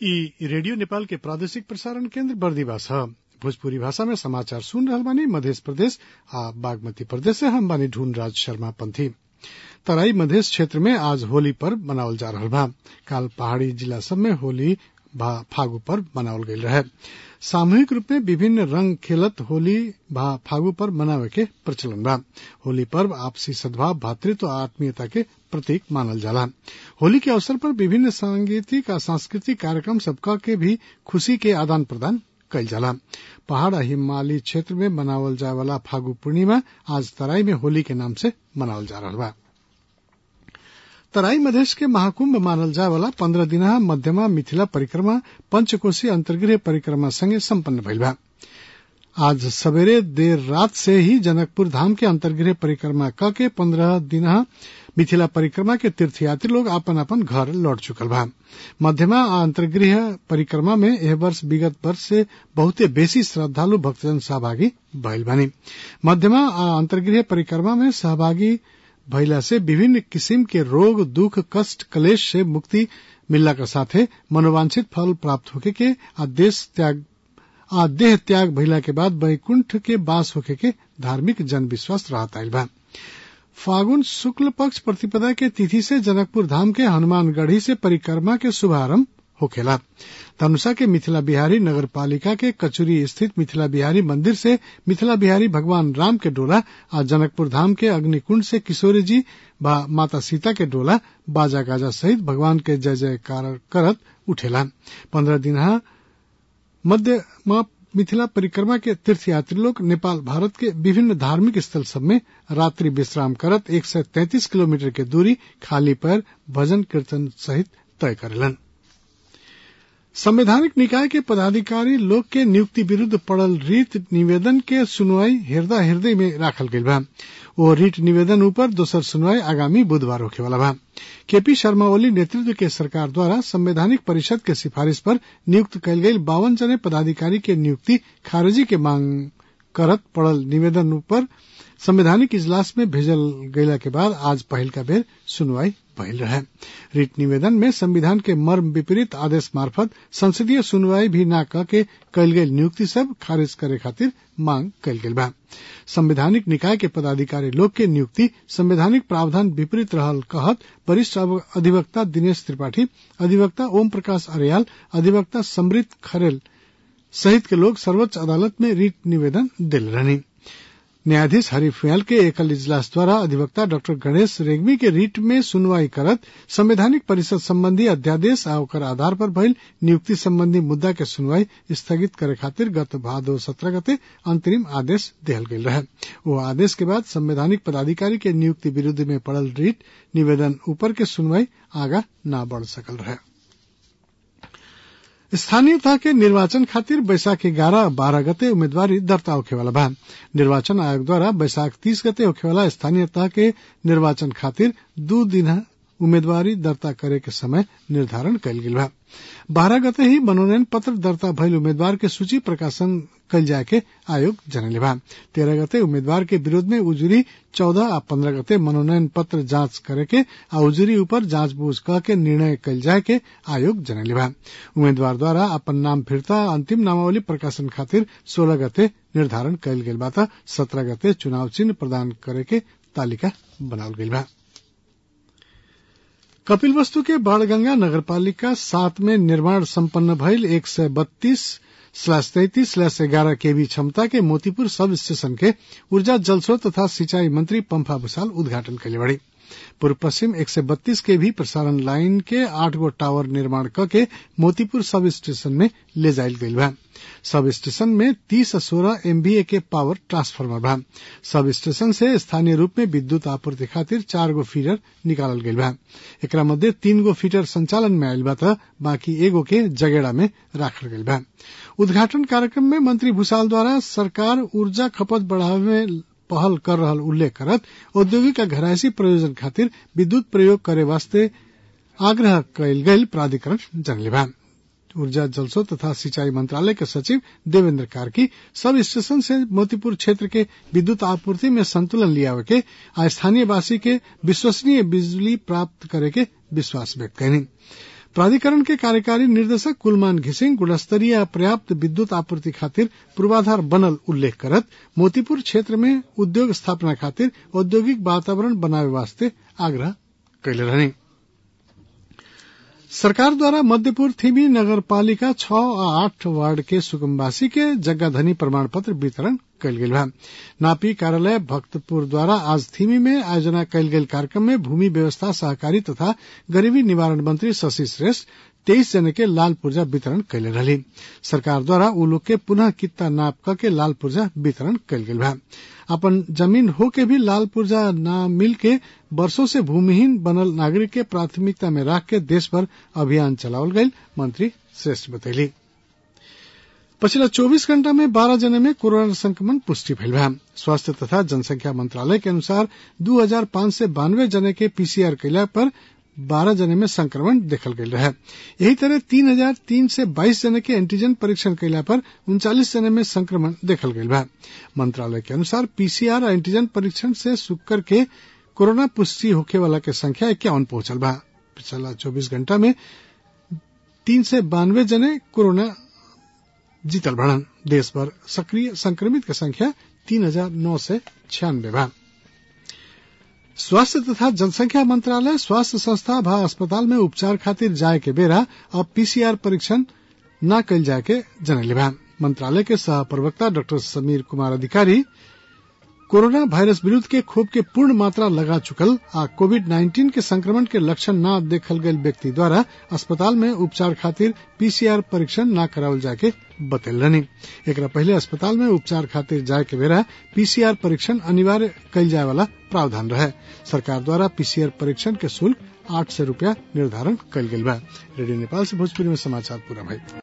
इ रेडियो नेपाल के प्रादेशिक प्रसारण केन्द्र बर्दिवास ह भोजपुरी भाषा में समाचार सुन रहल बानी मधेश प्रदेश आ बागमती प्रदेश से हम बानी ढूंढ राज शर्मा पंथी तराई मधेश क्षेत्र में आज होली पर्व मनावल जा रहल बा काल पहाड़ी जिला सब में होली भा फागु पर्व मनावल गईल रहे सामूहिक रूप में विभिन्न रंग खेलत होली भा फागु पर्व मनावे के प्रचलन बा होली पर्व आपसी सद्भाव भातृत्व आ आत्मीयता के प्रतीक मानल जाला होली के अवसर पर विभिन्न सांगीतिक आ सांस्कृतिक कार्यक्रम सबका के भी खुशी के आदान प्रदान कईल जाला पहाड़ आ हिमालयी क्षेत्र में मनावल जाए वाला फागु पूर्णिमा आज तराई में होली के नाम से मनावल जा रहल बा तराई मधेश के महाकुंभ मानल जाए वाला पंद्रह दिना मध्यमा मिथिला परिक्रमा पंचकोशी अंतर्गृह परिक्रमा संगे सम्पन्न भइल बा आज सवेरे देर रात से ही जनकपुर धाम के अंतर्गृह परिक्रमा क के पंद्रह दिना मिथिला परिक्रमा के तीर्थयात्री लोग अपन अपन घर लौट चुकल बा मध्यमा आ अंतर्गृह परिक्रमा में एह वर्ष विगत वर्ष से बहुते बेसी श्रद्धालु भक्तजन सहभागी भइल बानी मध्यमा आ अंतर्गृह परिक्रमा में सहभागी भइला से विभिन्न किसिम के रोग दुख कष्ट कलेश से मुक्ति मिलला के साथे मनोवांछित फल प्राप्त होके के आ देश त्याग आ देह त्याग भइला के बाद वैकुंठ के बास होके के धार्मिक जन विश्वास रहत आइल बा फागुन शुक्ल पक्ष प्रतिपदा के तिथि से जनकपुर धाम के हनुमानगढ़ी से परिक्रमा के शुभारंभ होखेला धनुषा के मिथिला बिहारी नगर पालिका के कचुरी स्थित मिथिला बिहारी मंदिर से मिथिला बिहारी भगवान राम के डोला आ जनकपुर धाम के अग्निकुंड से किशोरी जी व माता सीता के डोला बाजा गाजा सहित भगवान के जय जयकार करत उठेला पंद्रह दिन मध्य मिथिला परिक्रमा के तीर्थयात्री लोग नेपाल भारत के विभिन्न धार्मिक स्थल सब में रात्रि विश्राम करत एक सौ तैतीस किलोमीटर के दूरी खाली पैर भजन कीर्तन सहित तय करेलन संवैधानिक निकाय के पदाधिकारी लोग के नियुक्ति विरुद्ध पड़ल रीट निवेदन के सुनवाई हृदय हृदय में राखल गईल बा ओ रीट निवेदन ऊपर दोसर सुनवाई आगामी बुधवार होखे वाला बा केपी शर्मा ओली नेतृत्व के सरकार द्वारा संवैधानिक परिषद के सिफारिश पर नियुक्त कयल गईल बावन जने पदाधिकारी के नियुक्ति खारिजी के मांग करत पड़ल निवेदन ऊपर संवैधानिक इजलास में भेजल गयला के बाद आज पहल का बेर सुनवाई भइल रहे रिट निवेदन में संविधान के मर्म विपरीत आदेश मार्फत संसदीय सुनवाई भी न क के कयल गेल नियुक्ति सब खारिज करे खातिर मांग कयल गेल बा संवैधानिक निकाय के पदाधिकारी लोग के नियुक्ति संवैधानिक प्रावधान विपरीत रहल कहत वरिष्ठ अधिवक्ता दिनेश त्रिपाठी अधिवक्ता ओम प्रकाश अरियाल अधिवक्ता समृत खरेल सहित के लोग सर्वोच्च अदालत में रिट निवेदन दिल रहनी न्यायाधीश हरीफ फयाल के एकल इजलास द्वारा अधिवक्ता डॉक्टर गणेश रेग्मी के रीट में सुनवाई करत संवैधानिक परिषद संबंधी अध्यादेश आ ओकर आधार पर भइल नियुक्ति संबंधी मुद्दा के सुनवाई स्थगित करे खातिर गत भादो सत्रह गते अंतरिम आदेश दिहल गेल रहे वो आदेश के बाद संवैधानिक पदाधिकारी के नियुक्ति विरुद्ध में पड़ल रीट निवेदन ऊपर के सुनवाई आगा न बढ़ सकल रहे स्थानीयता के निर्वाचन खातिर बैसाख ग्यारह बारह गते उम्मीदवारी दर्ता होखेवाला बा निर्वाचन आयोग द्वारा बैसाख तीस गते होखेवाला स्थानीयता के निर्वाचन खातिर दू दिन उम्मीदवारी दर्ता करे के समय निर्धारण कयल गेल बा बारह गते ही मनोनयन पत्र दर्ता भइल उम्मीदवार के सूची प्रकाशन कल जाए के आयोग जनले बा तेरह गते उम्मीदवार के विरोध में उजुरी चौदह आ पंद्रह गते मनोनयन पत्र जांच करे के आ उजुरी ऊपर जांच बूझ कह के निर्णय कल जाए के आयोग जनले बा उम्मीदवार द्वारा अपन नाम फिरता अंतिम नामावली प्रकाशन खातिर सोलह गते निर्धारण कयल गेल बा सत्रह गते चुनाव चिन्ह प्रदान करे के तालिका बनावल गेल बा कपिल वस्तु के बाणगंगा नगरपालिका सात में निर्माण संपन्न भइल एक सय बत्तीस स्लैश तैतीस स्लैश ग्यारह केवी क्षमता के मोतीपुर सब स्टेशन के ऊर्जा जलस्रोत तथा सिंचाई मंत्री पंफा भूसाल उद्घाटन कैले बड़ी पूर्व पश्चिम एक सय बत्तीस के भी प्रसारण लाइन के आठ गो टावर निर्माण क के मोतीपुर सब स्टेशन में ले जायल गईल बा सब स्टेशन में तीस सोलह एमबीए के पावर ट्रांसफार्मर बा सब स्टेशन से स्थानीय रूप में विद्युत आपूर्ति खातिर चार गो फीडर निकालल गईल बा एकरा मध्य तीन गो फीडर संचालन में आयल बा त बाकी एगो के जगेड़ा में राखल गईल बा उद्घाटन कार्यक्रम में मंत्री भूसाल द्वारा सरकार ऊर्जा खपत बढ़ावे में पहल कर रहल उल्लेख करत औद्योगिक आ घरायसी प्रयोजन खातिर विद्युत प्रयोग करे वास्ते आग्रह कयल गयल प्राधिकरण जनले बा ऊर्जा जलस्रोत तथा सिंचाई मंत्रालय के सचिव देवेंद्र कार्की सब स्टेशन से मोतीपुर क्षेत्र के विद्युत आपूर्ति में संतुलन लियावे के आ स्थानीय वासी के विश्वसनीय बिजली प्राप्त करे के विश्वास व्यक्त कैनी प्राधिकरण के कार्यकारी निर्देशक कुलमान घिसिङ गुणस्तरीय पर्याप्त विद्युत आपूर्ति खातिर पूर्वाधार बनल उल्लेख करत मोतीपुर क्षेत्र में उद्योग स्थापना खातिर औद्योगिक वातावरण बनावे वास्ते आग्रह कैले रहने सरकार द्वारा मध्यपुर थिमी नगरपालिका छ आ आठ वार्ड के सुकुम्बासी के जग्गाधनी प्रमाण पत्र वितरण कयल गेल बा नापी कार्यालय भक्तपुर द्वारा आज थिमी में आयोजना कयल गेल कार्यक्रम में भूमि व्यवस्था सहकारी तथा गरीबी निवारण मंत्री शशि श्रेष्ठ तेईस जने के लाल पुर्जा वितरण कैले रहली सरकार द्वारा उ लोग के पुनः कित्ता नाप क के लाल पुर्जा वितरण कयल गेल बा अपन जमीन हो के भी लाल पुर्जा न मिल के वर्षों से भूमिहीन बनल नागरिक के प्राथमिकता में राख के देश भर अभियान चलावल गयल मंत्री श्रेष्ठ बतैली पछिल्ला चौबीस घण्टा में बाह्र जना में कोरोना संक्रमण पुष्टि भइल बा स्वास्थ्य तथा जनसंख्या मंत्रालय के अनुसार दू हजार पांच सय बानवे जने के पीसीआर कैला पर बारह जने में संक्रमण देखल गयल रहे यही तरह तीन हजार तीन से बाईस जने के एंटीजन परीक्षण कैला पर उनचालीस जने में संक्रमण देखल गयल बा मंत्रालय के अनुसार पीसीआर और एंटीजन परीक्षण से शुक्र के कोरोना पुष्टि होखे वाला के संख्या इक्यावन पहुंचल बा पिछला चौबीस घंटा में तीन से बानवे जने कोरोना जीतल बढ़न देश भर सक्रिय संक्रमित के संख्या तीन हजार नौ सय छियानबे बा स्वास्थ्य तथा जनसंख्या मंत्रालय स्वास्थ्य संस्था व अस्पताल में उपचार खातिर जाए के बेरा अब पीसीआर परीक्षण न कल जाए के जनले बा मंत्रालय के सह प्रवक्ता डॉक्टर समीर कुमार अधिकारी कोरोना वायरस विरूद्ध के खोप के पूर्ण मात्रा लगा चुकल आ कोविड नाइन्टीन के संक्रमण के लक्षण न देखल गयल व्यक्ति द्वारा अस्पताल में उपचार खातिर पीसीआर परीक्षण न करावल जाके बतल रहनी एकरा पहले अस्पताल में उपचार खातिर जाए के बेरा पीसीआर परीक्षण अनिवार्य कयल जाए वाला प्रावधान रहे सरकार द्वारा पीसीआर परीक्षण के शुल्क आठ सौ रूपया निर्धारण कयल गेल बा रेडियो नेपाल से भोजपुरी में समाचार पूरा भई